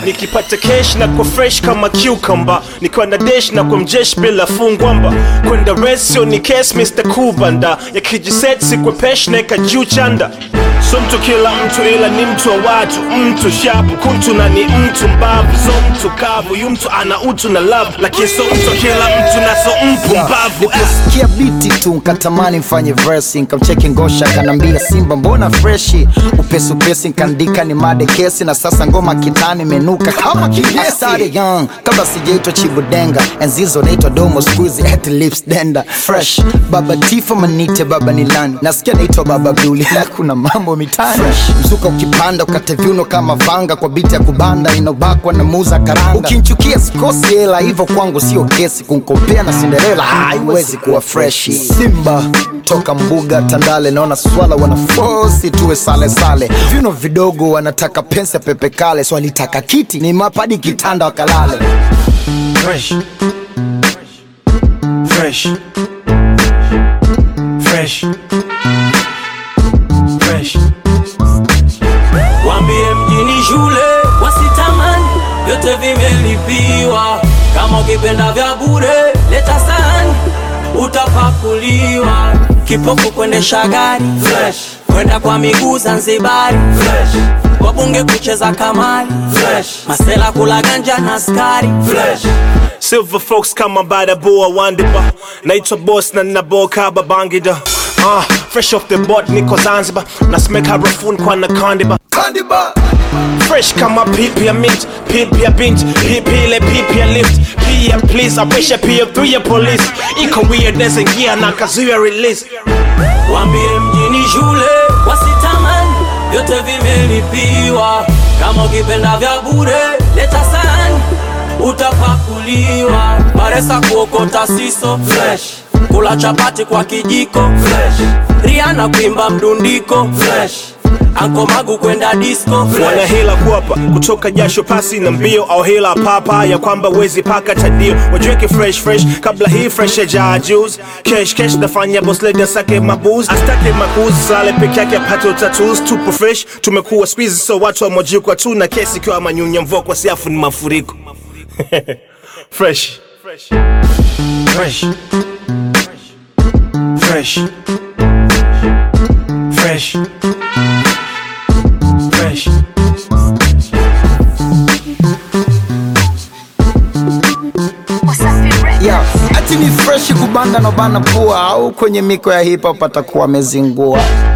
nikipata cash na kwa fresh kama cucumber nikiwa na dash na kwa mjesh bila fungwamba kwenda resio ni case Mr. Kubanda yakijiset sikwe pesh neka juu chanda so mtu kila mtu ila ni mtu wa watu mtu shapu kuntu na ni mtu mbavu so mtu kavu yu mtu ana utu na love lakini so mtu kila mtu na so mpumbavu ah. Niliposikia biti tu nkatamani mfanye versi nkamcheki ngosha kanambia simba mbona freshi upesi upesi nkaandika ni made kesi na sasa ngoma kitani imenuka kama kigesi I started young kabla sijaitwa chibudenga enzizo naitwa domo squeezy at lips denda fresh baba tifa manite baba nilani nasikia naitwa baba buli na kuna mambo mitani mzuka ukipanda ukate viuno kama vanga kwa biti ya kubanda inobakwa na muza karanga ukinchukia sikosi hela hivyo kwangu sio kesi kunkopea na Cinderella haiwezi kuwa freshi Simba toka mbuga Tandale, naona swala wanafosi tuwe sale sale, viuno vidogo wanataka pensa pepe kale, swalitaka kiti ni mapadi kitanda wakalale. Fresh. Fresh. Fresh. Fresh. Wambie mjini shule wasitamani, vyote vimelipiwa. Kama ukipenda vya bure leta sahani, utapakuliwa. Kipofu kuendesha gari fresh, kwenda kwa miguu Zanzibari fresh, wabunge kucheza kamari fresh, masela kula ganja na skari fresh. Silver folks kama badaboa wandiba naitwa boss na naboka babangida uh, fresh off the boat niko zanzibar nasemeka harafuni kwa nakandiba Kandiba fresh kama pipi ya mint pipi ya bint pipi ile pipi ya lift pia please apisha pia through ya police iko weird as ingia na kazuia release Wambie mjini shule wasitamani, vyote vimelipiwa. Kama ukipenda vya bure leta sahani, utapakuliwa. Baresa kuokota siso fresh, kula chapati kwa kijiko fresh, Rihanna kuimba mdundiko fresh, Anko Magu kwenda disco wana fresh. hila kuapa kutoka jasho pasi na mbio au hila papa ya kwamba wezi paka tadio wajiweke fresh fresh kabla hii fresh ya jaa juice kesh kesh nafanya boss lady asake mabuz astake makuzi sale peke yake apate utatus tupo fresh tumekuwa squeeze so watu wamojikwa tu na kesi ikiwa manyunya mvua kwa siafu ni mafuriko fresh fresh fresh fresh fresh fresh yeah. Ati ni freshi kubanda na bana pua au kwenye miko ya hip hop atakuwa amezingua